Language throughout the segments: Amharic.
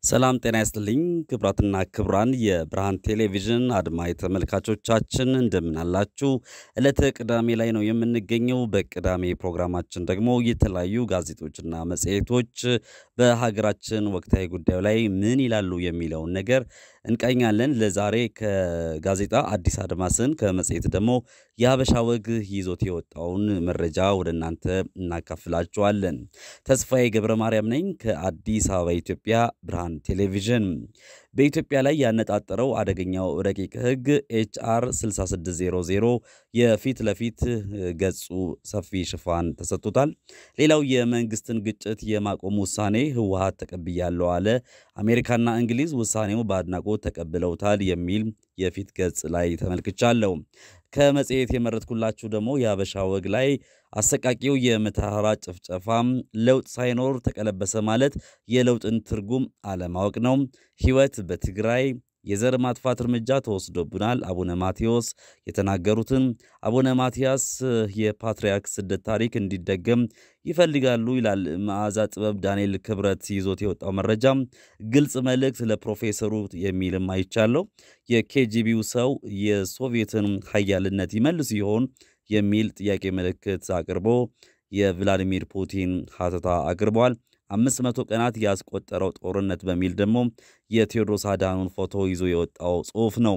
ሰላም ጤና ይስጥልኝ ክቡራትና ክቡራን የብርሃን ቴሌቪዥን አድማጭ ተመልካቾቻችን እንደምን አላችሁ? ዕለተ ቅዳሜ ላይ ነው የምንገኘው። በቅዳሜ ፕሮግራማችን ደግሞ የተለያዩ ጋዜጦችና መጽሔቶች በሀገራችን ወቅታዊ ጉዳዩ ላይ ምን ይላሉ የሚለውን ነገር እንቃኛለን። ለዛሬ ከጋዜጣ አዲስ አድማስን ከመጽሔት ደግሞ የሀበሻ ወግ ይዞት የወጣውን መረጃ ወደ እናንተ እናካፍላችኋለን። ተስፋዬ ገብረ ማርያም ነኝ ከአዲስ አበባ ኢትዮጵያ ብርሃን ቴሌቪዥን። በኢትዮጵያ ላይ ያነጣጠረው አደገኛው ረቂቅ ሕግ ኤችአር 6600 የፊት ለፊት ገጹ ሰፊ ሽፋን ተሰጥቶታል። ሌላው የመንግስትን ግጭት የማቆም ውሳኔ ህወሓት ተቀብያለሁ አለ። አሜሪካና እንግሊዝ ውሳኔው በአድናቆት ተቀብለውታል የሚል የፊት ገጽ ላይ ተመልክቻለሁ። ከመጽሔት የመረጥኩላችሁ ደግሞ የሀበሻ ወግ ላይ አሰቃቂው የመተሐራ ጭፍጨፋም ለውጥ ሳይኖር ተቀለበሰ ማለት የለውጥን ትርጉም አለማወቅ ነው። ህይወት በትግራይ የዘር ማጥፋት እርምጃ ተወስዶብናል። አቡነ ማቴዎስ የተናገሩትን አቡነ ማትያስ የፓትርያርክ ስደት ታሪክ እንዲደገም ይፈልጋሉ ይላል መዓዛ ጥበብ ዳንኤል ክብረት ይዞት የወጣው መረጃ። ግልጽ መልእክት ለፕሮፌሰሩ የሚልም አይቻለው። የኬጂቢው ሰው የሶቪየትን ሀያልነት ይመልስ ይሆን የሚል ጥያቄ ምልክት አቅርቦ የቭላዲሚር ፑቲን ሀተታ አቅርቧል። አምስት መቶ ቀናት ያስቆጠረው ጦርነት በሚል ደግሞ የቴዎድሮስ አድሃኖን ፎቶ ይዞ የወጣው ጽሑፍ ነው።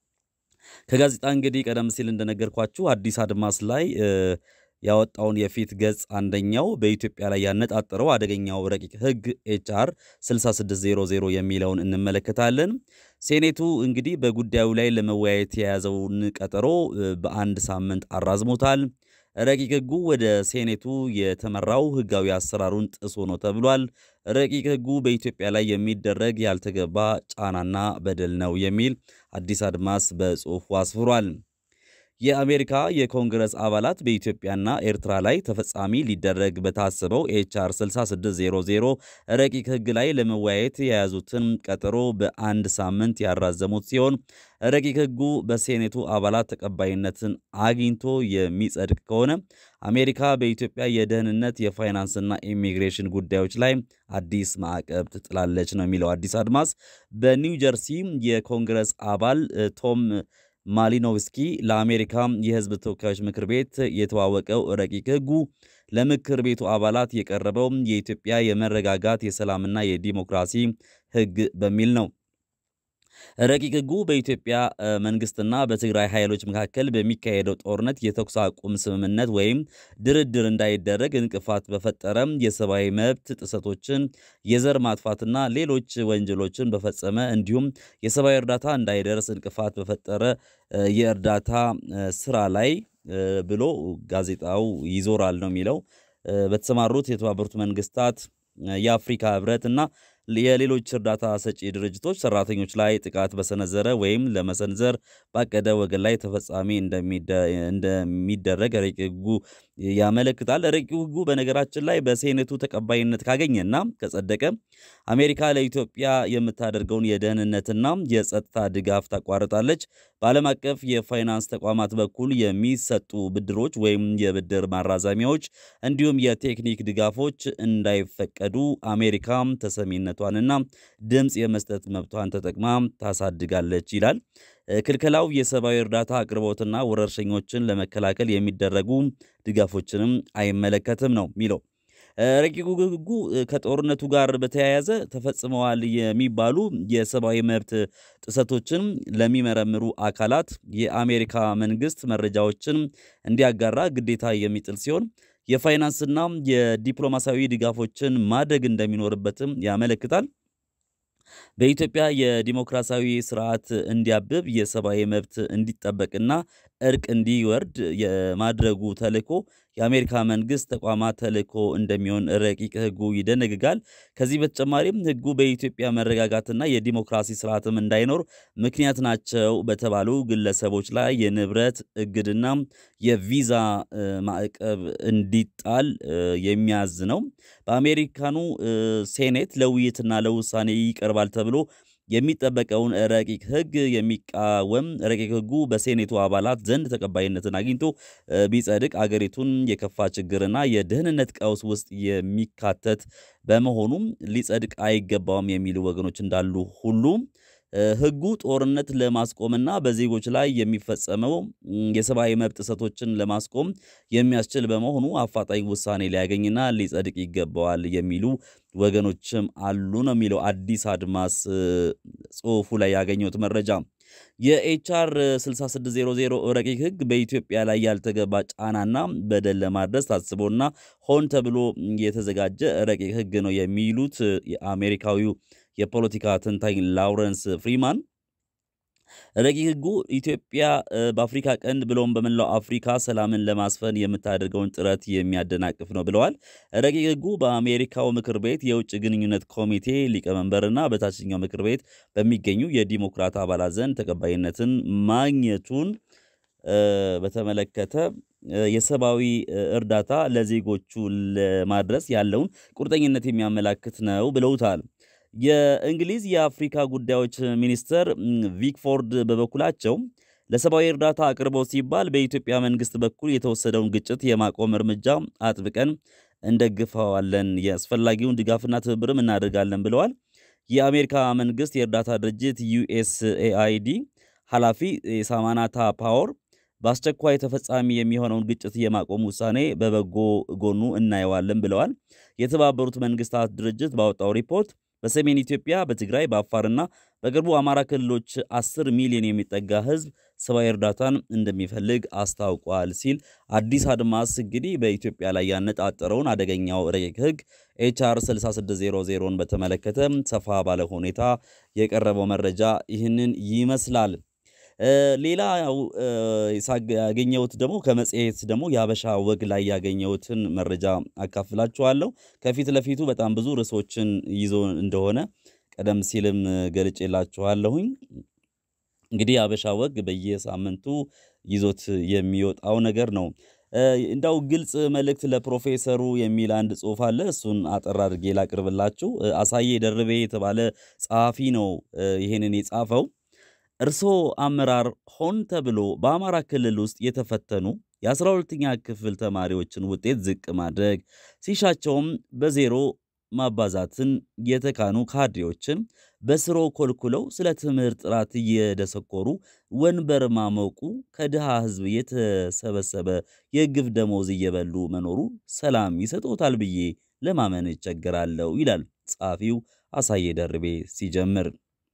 ከጋዜጣ እንግዲህ ቀደም ሲል እንደነገርኳችሁ አዲስ አድማስ ላይ ያወጣውን የፊት ገጽ አንደኛው በኢትዮጵያ ላይ ያነጣጠረው አደገኛው ረቂቅ ሕግ ኤችአር 6600 የሚለውን እንመለከታለን። ሴኔቱ እንግዲህ በጉዳዩ ላይ ለመወያየት የያዘውን ቀጠሮ በአንድ ሳምንት አራዝሞታል። ረቂቅ ሕጉ ወደ ሴኔቱ የተመራው ሕጋዊ አሰራሩን ጥሶ ነው ተብሏል። ረቂቅ ሕጉ በኢትዮጵያ ላይ የሚደረግ ያልተገባ ጫናና በደል ነው የሚል አዲስ አድማስ በጽሑፉ አስፍሯል። የአሜሪካ የኮንግረስ አባላት በኢትዮጵያና ኤርትራ ላይ ተፈጻሚ ሊደረግ በታሰበው ኤችአር 6600 ረቂቅ ሕግ ላይ ለመወያየት የያዙትን ቀጠሮ በአንድ ሳምንት ያራዘሙት ሲሆን ረቂቅ ሕጉ በሴኔቱ አባላት ተቀባይነትን አግኝቶ የሚጸድቅ ከሆነ አሜሪካ በኢትዮጵያ የደህንነት የፋይናንስና ኢሚግሬሽን ጉዳዮች ላይ አዲስ ማዕቀብ ትጥላለች ነው የሚለው አዲስ አድማስ። በኒው ጀርሲ የኮንግረስ አባል ቶም ማሊኖቭስኪ ለአሜሪካ የሕዝብ ተወካዮች ምክር ቤት የተዋወቀው ረቂቅ ሕጉ ለምክር ቤቱ አባላት የቀረበው የኢትዮጵያ የመረጋጋት የሰላምና የዲሞክራሲ ሕግ በሚል ነው። ረቂቅ ሕጉ በኢትዮጵያ መንግስትና በትግራይ ኃይሎች መካከል በሚካሄደው ጦርነት የተኩስ አቁም ስምምነት ወይም ድርድር እንዳይደረግ እንቅፋት በፈጠረ የሰብአዊ መብት ጥሰቶችን፣ የዘር ማጥፋትና ሌሎች ወንጀሎችን በፈጸመ እንዲሁም የሰብአዊ እርዳታ እንዳይደርስ እንቅፋት በፈጠረ የእርዳታ ስራ ላይ ብሎ ጋዜጣው ይዞራል ነው የሚለው በተሰማሩት የተባበሩት መንግስታት የአፍሪካ ህብረት እና የሌሎች እርዳታ ሰጪ ድርጅቶች ሰራተኞች ላይ ጥቃት በሰነዘረ ወይም ለመሰንዘር ባቀደ ወገን ላይ ተፈጻሚ እንደሚደረግ ረቂቅ ሕጉ ያመለክታል። ረቂቅ ሕጉ በነገራችን ላይ በሴኔቱ ተቀባይነት ካገኘና ከጸደቀ አሜሪካ ለኢትዮጵያ የምታደርገውን የደህንነትና የጸጥታ ድጋፍ ታቋርጣለች። በዓለም አቀፍ የፋይናንስ ተቋማት በኩል የሚሰጡ ብድሮች ወይም የብድር ማራዘሚያዎች እንዲሁም የቴክኒክ ድጋፎች እንዳይፈቀዱ አሜሪካ ተሰሚነቷንና ድምፅ የመስጠት መብቷን ተጠቅማ ታሳድጋለች ይላል። ክልከላው የሰብአዊ እርዳታ አቅርቦትና ወረርሸኞችን ለመከላከል የሚደረጉ ድጋፎችንም አይመለከትም ነው የሚለው። ረቂቁ ሕጉ ከጦርነቱ ጋር በተያያዘ ተፈጽመዋል የሚባሉ የሰብአዊ መብት ጥሰቶችን ለሚመረምሩ አካላት የአሜሪካ መንግስት መረጃዎችን እንዲያጋራ ግዴታ የሚጥል ሲሆን የፋይናንስና የዲፕሎማሲያዊ ድጋፎችን ማድረግ እንደሚኖርበትም ያመለክታል። በኢትዮጵያ የዲሞክራሲያዊ ስርዓት እንዲያብብ የሰብአዊ መብት እንዲጠበቅና እርቅ እንዲወርድ የማድረጉ ተልዕኮ የአሜሪካ መንግስት ተቋማት ተልዕኮ እንደሚሆን ረቂቅ ሕጉ ይደነግጋል። ከዚህ በተጨማሪም ሕጉ በኢትዮጵያ መረጋጋትና የዲሞክራሲ ስርዓትም እንዳይኖር ምክንያት ናቸው በተባሉ ግለሰቦች ላይ የንብረት እግድና የቪዛ ማዕቀብ እንዲጣል የሚያዝ ነው። በአሜሪካኑ ሴኔት ለውይይትና ለውሳኔ ይቀርባል ተብሎ የሚጠበቀውን ረቂቅ ሕግ የሚቃወም ረቂቅ ሕጉ በሴኔቱ አባላት ዘንድ ተቀባይነትን አግኝቶ ቢጸድቅ አገሪቱን የከፋ ችግርና የደህንነት ቀውስ ውስጥ የሚካተት በመሆኑም ሊጸድቅ አይገባውም የሚሉ ወገኖች እንዳሉ ሁሉ ሕጉ ጦርነት ለማስቆምና በዜጎች ላይ የሚፈጸመው የሰብአዊ መብት ጥሰቶችን ለማስቆም የሚያስችል በመሆኑ አፋጣኝ ውሳኔ ሊያገኝና ሊጸድቅ ይገባዋል የሚሉ ወገኖችም አሉ ነው የሚለው አዲስ አድማስ ጽሑፉ ላይ ያገኘሁት መረጃ። የኤችአር 6600 ረቂቅ ሕግ በኢትዮጵያ ላይ ያልተገባ ጫናና በደል ለማድረስ ታስቦና ሆን ተብሎ የተዘጋጀ ረቂቅ ሕግ ነው የሚሉት የአሜሪካዊው የፖለቲካ ተንታኝ ላውረንስ ፍሪማን ረቂቅ ሕጉ ኢትዮጵያ በአፍሪካ ቀንድ ብሎም በመላው አፍሪካ ሰላምን ለማስፈን የምታደርገውን ጥረት የሚያደናቅፍ ነው ብለዋል። ረቂቅ ሕጉ በአሜሪካው ምክር ቤት የውጭ ግንኙነት ኮሚቴ ሊቀመንበርና በታችኛው ምክር ቤት በሚገኙ የዲሞክራት አባላት ዘንድ ተቀባይነትን ማግኘቱን በተመለከተ የሰብአዊ እርዳታ ለዜጎቹ ለማድረስ ያለውን ቁርጠኝነት የሚያመላክት ነው ብለውታል። የእንግሊዝ የአፍሪካ ጉዳዮች ሚኒስትር ቪክፎርድ በበኩላቸው ለሰብአዊ እርዳታ አቅርቦት ሲባል በኢትዮጵያ መንግስት በኩል የተወሰደውን ግጭት የማቆም እርምጃ አጥብቀን እንደግፈዋለን፣ የአስፈላጊውን ድጋፍና ትብብርም እናደርጋለን ብለዋል። የአሜሪካ መንግስት የእርዳታ ድርጅት ዩኤስኤአይዲ ኃላፊ ሳማናታ ፓወር በአስቸኳይ ተፈጻሚ የሚሆነውን ግጭት የማቆም ውሳኔ በበጎ ጎኑ እናየዋለን ብለዋል። የተባበሩት መንግስታት ድርጅት ባወጣው ሪፖርት በሰሜን ኢትዮጵያ፣ በትግራይ፣ በአፋርና በቅርቡ አማራ ክልሎች 10 ሚሊዮን የሚጠጋ ህዝብ ሰብአዊ እርዳታን እንደሚፈልግ አስታውቋል ሲል አዲስ አድማስ እንግዲህ በኢትዮጵያ ላይ ያነጣጠረውን አደገኛው ረቂቅ ህግ ኤችአር 6600ን በተመለከተ ሰፋ ባለ ሁኔታ የቀረበው መረጃ ይህንን ይመስላል። ሌላ ያገኘሁት ደግሞ ከመጽሔት ደግሞ የሀበሻ ወግ ላይ ያገኘሁትን መረጃ አካፍላችኋለሁ። ከፊት ለፊቱ በጣም ብዙ ርዕሶችን ይዞ እንደሆነ ቀደም ሲልም ገልጬላችኋለሁኝ። እንግዲህ የሀበሻ ወግ በየሳምንቱ ይዞት የሚወጣው ነገር ነው። እንዳው ግልጽ መልእክት ለፕሮፌሰሩ የሚል አንድ ጽሑፍ አለ። እሱን አጠር አድርጌ ላቅርብላችሁ። አሳዬ ደርቤ የተባለ ጸሐፊ ነው ይሄንን የጻፈው። እርስዎ አመራር ሆን ተብሎ በአማራ ክልል ውስጥ የተፈተኑ የአስራ ሁለተኛ ክፍል ተማሪዎችን ውጤት ዝቅ ማድረግ ሲሻቸውም በዜሮ ማባዛትን የተካኑ ካድሬዎችን በስሮ ኮልኩለው ስለ ትምህርት ጥራት እየደሰኮሩ ወንበር ማሞቁ ከድሃ ሕዝብ የተሰበሰበ የግፍ ደሞዝ እየበሉ መኖሩ ሰላም ይሰጦታል ብዬ ለማመን እቸገራለሁ ይላል ጸሐፊው አሳዬ ደርቤ ሲጀምር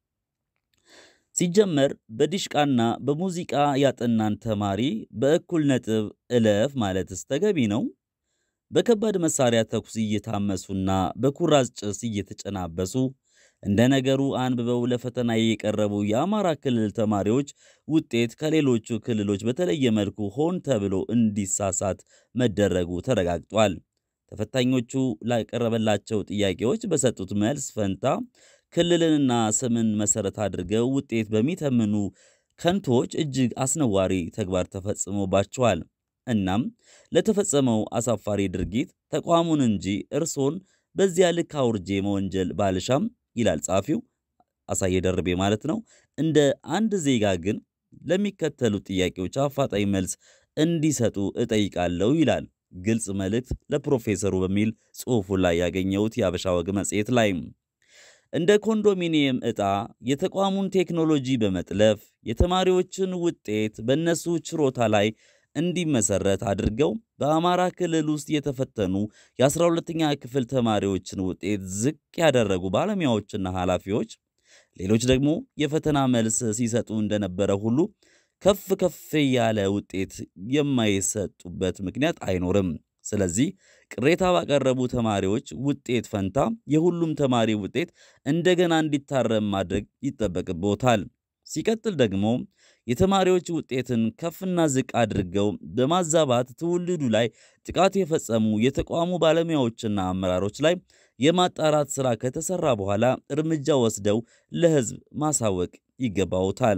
ሲጀመር በዲሽቃና በሙዚቃ ያጠናን ተማሪ በእኩል ነጥብ እለፍ ማለትስ ተገቢ ነው? በከባድ መሳሪያ ተኩስ እየታመሱና በኩራዝ ጭስ እየተጨናበሱ እንደ ነገሩ አንብበው ለፈተና የቀረቡ የአማራ ክልል ተማሪዎች ውጤት ከሌሎቹ ክልሎች በተለየ መልኩ ሆን ተብሎ እንዲሳሳት መደረጉ ተረጋግጧል። ተፈታኞቹ ላቀረበላቸው ጥያቄዎች በሰጡት መልስ ፈንታ ክልልንና ስምን መሰረት አድርገው ውጤት በሚተምኑ ከንቶች እጅግ አስነዋሪ ተግባር ተፈጽሞባቸዋል። እናም ለተፈጸመው አሳፋሪ ድርጊት ተቋሙን እንጂ እርሶን በዚያ ልክ አውርጄ መወንጀል ባልሻም ይላል ጸሐፊው አሳዬ ደርቤ ማለት ነው። እንደ አንድ ዜጋ ግን ለሚከተሉት ጥያቄዎች አፋጣኝ መልስ እንዲሰጡ እጠይቃለሁ ይላል ግልጽ መልእክት ለፕሮፌሰሩ በሚል ጽሑፉ ላይ ያገኘሁት የአበሻ ወግ መጽሔት ላይ እንደ ኮንዶሚኒየም ዕጣ የተቋሙን ቴክኖሎጂ በመጥለፍ የተማሪዎችን ውጤት በእነሱ ችሮታ ላይ እንዲመሰረት አድርገው በአማራ ክልል ውስጥ የተፈተኑ የ12ኛ ክፍል ተማሪዎችን ውጤት ዝቅ ያደረጉ ባለሙያዎችና ኃላፊዎች ሌሎች ደግሞ የፈተና መልስ ሲሰጡ እንደነበረ ሁሉ ከፍ ከፍ ያለ ውጤት የማይሰጡበት ምክንያት አይኖርም። ስለዚህ ቅሬታ ባቀረቡ ተማሪዎች ውጤት ፈንታ የሁሉም ተማሪ ውጤት እንደገና እንዲታረም ማድረግ ይጠበቅቦታል። ሲቀጥል ደግሞ የተማሪዎች ውጤትን ከፍና ዝቅ አድርገው በማዛባት ትውልዱ ላይ ጥቃት የፈጸሙ የተቋሙ ባለሙያዎችና አመራሮች ላይ የማጣራት ሥራ ከተሠራ በኋላ እርምጃ ወስደው ለሕዝብ ማሳወቅ ይገባውታል።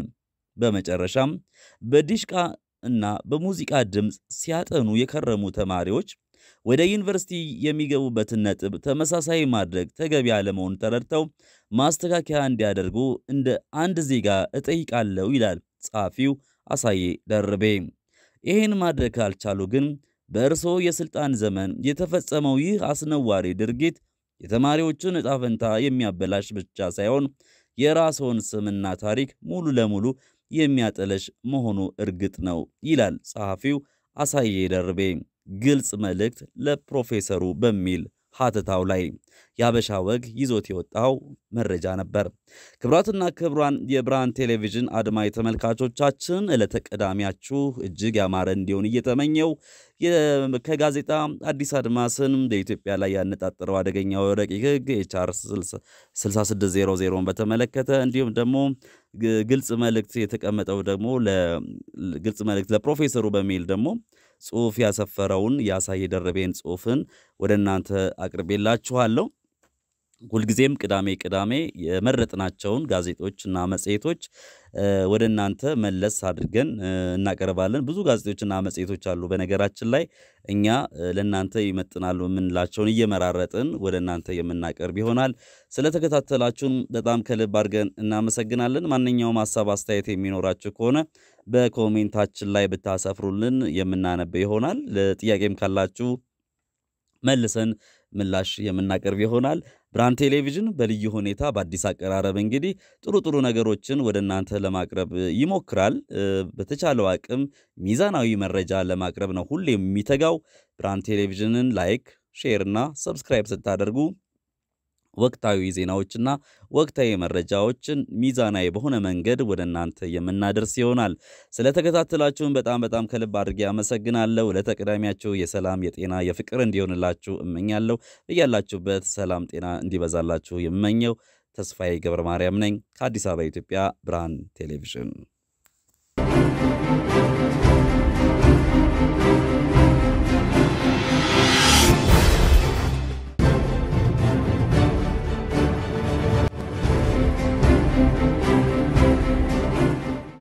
በመጨረሻም በዲሽቃ እና በሙዚቃ ድምፅ ሲያጠኑ የከረሙ ተማሪዎች ወደ ዩኒቨርሲቲ የሚገቡበትን ነጥብ ተመሳሳይ ማድረግ ተገቢ አለመሆኑን ተረድተው ማስተካከያ እንዲያደርጉ እንደ አንድ ዜጋ እጠይቃለሁ ይላል ጸሐፊው አሳዬ ደርቤ። ይህን ማድረግ ካልቻሉ ግን በእርስዎ የሥልጣን ዘመን የተፈጸመው ይህ አስነዋሪ ድርጊት የተማሪዎችን ዕጣ ፈንታ የሚያበላሽ ብቻ ሳይሆን የራስዎን ስምና ታሪክ ሙሉ ለሙሉ የሚያጠለሽ መሆኑ እርግጥ ነው ይላል ጸሐፊው አሳዬ ደርቤ ግልጽ መልእክት ለፕሮፌሰሩ በሚል ሀተታው ላይ የአበሻ ወግ ይዞት የወጣው መረጃ ነበር። ክቡራትና ክቡራን የብርሃን ቴሌቪዥን አድማጭ ተመልካቾቻችን ዕለተ ቅዳሜያችሁ እጅግ ያማረ እንዲሆን እየተመኘው ከጋዜጣ አዲስ አድማስን በኢትዮጵያ ላይ ያነጣጠረው አደገኛው ረቂቅ ሕግ ኤችአር 6600ን በተመለከተ እንዲሁም ደግሞ ግልጽ መልእክት የተቀመጠው ደግሞ ግልጽ መልእክት ለፕሮፌሰሩ በሚል ደግሞ ጽሑፍ ያሰፈረውን የአሳዬ ደርቤን ጽሑፍን ወደ እናንተ አቅርቤላችኋለሁ። ሁልጊዜም ቅዳሜ ቅዳሜ የመረጥናቸውን ጋዜጦችና መጽሔቶች ወደ እናንተ መለስ አድርገን እናቀርባለን። ብዙ ጋዜጦችና መጽሔቶች አሉ። በነገራችን ላይ እኛ ለእናንተ ይመጥናሉ የምንላቸውን እየመራረጥን ወደ እናንተ የምናቀርብ ይሆናል። ስለተከታተላችሁን በጣም ከልብ አድርገን እናመሰግናለን። ማንኛውም ሀሳብ አስተያየት የሚኖራችሁ ከሆነ በኮሜንታችን ላይ ብታሰፍሩልን የምናነብ ይሆናል። ጥያቄም ካላችሁ መልሰን ምላሽ የምናቀርብ ይሆናል። ብርሃን ቴሌቪዥን በልዩ ሁኔታ በአዲስ አቀራረብ እንግዲህ ጥሩ ጥሩ ነገሮችን ወደ እናንተ ለማቅረብ ይሞክራል። በተቻለው አቅም ሚዛናዊ መረጃ ለማቅረብ ነው ሁሌ የሚተጋው። ብርሃን ቴሌቪዥንን ላይክ፣ ሼር እና ሰብስክራይብ ስታደርጉ ወቅታዊ ዜናዎችና ወቅታዊ መረጃዎችን ሚዛናዊ በሆነ መንገድ ወደ እናንተ የምናደርስ ይሆናል። ስለተከታተላችሁን በጣም በጣም ከልብ አድርጌ አመሰግናለሁ። ለተቀዳሚያችሁ የሰላም የጤና የፍቅር እንዲሆንላችሁ እመኛለሁ። እያላችሁበት ሰላም ጤና እንዲበዛላችሁ የምመኘው ተስፋዬ ገብረ ማርያም ነኝ ከአዲስ አበባ ኢትዮጵያ ብርሃን ቴሌቪዥን